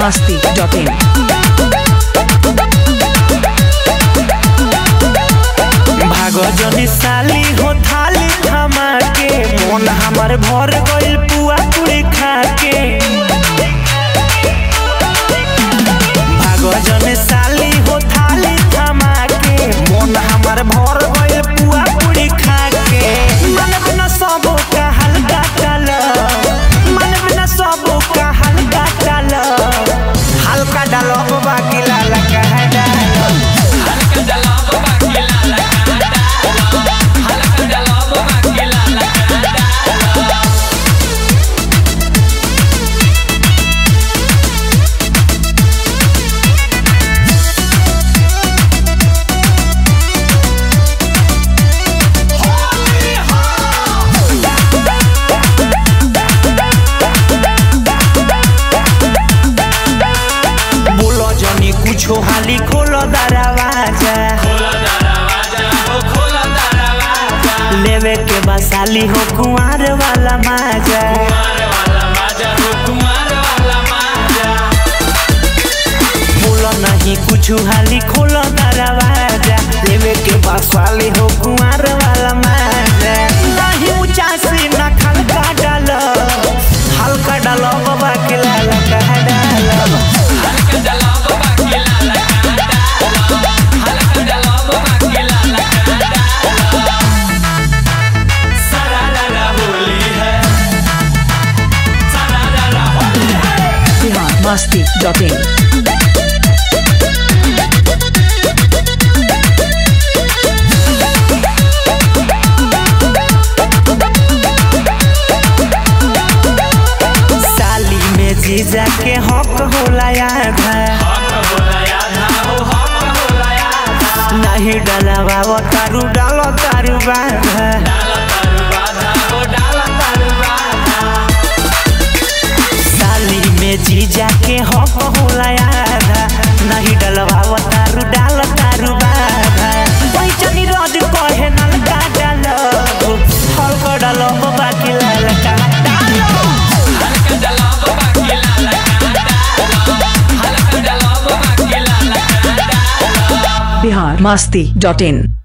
masti.in. भागो जनी साली हो थाली थमा के मन हमर भर गइल पुआ पूरी खा के भागो जनी साली हो थाली थमा के मन हमर भर गइल पुआ पूरी खा के मन बिना सबो का हल्का चल मन बिना सबो का हल्का चल हल्का डालो बाकी लाला कह डालो बोलो जनी कुछो हाली खोलो दरवाजा लेवे के बसाली हो कुंवर वाला माजा बोलो नहीं कुछो हाली खोलो दरवाजा लेवे के बसाली हो कुंवर वाला माजा नहीं ऊंचा से न खलका डालो हल्का डालो बाबा के लाला कह डालो Bihar masti.in. साली में जीजा के हक होला आधा नहीं डलावा वो तारू डालो तारू बाधा साली में जीजा के हक होला आधा नहीं डलवा वो तारू डालो तारू बाधा वही चनी रोज कहे नलका डालो हल्का डालो बाकी ललका डालो Bihar masti.in.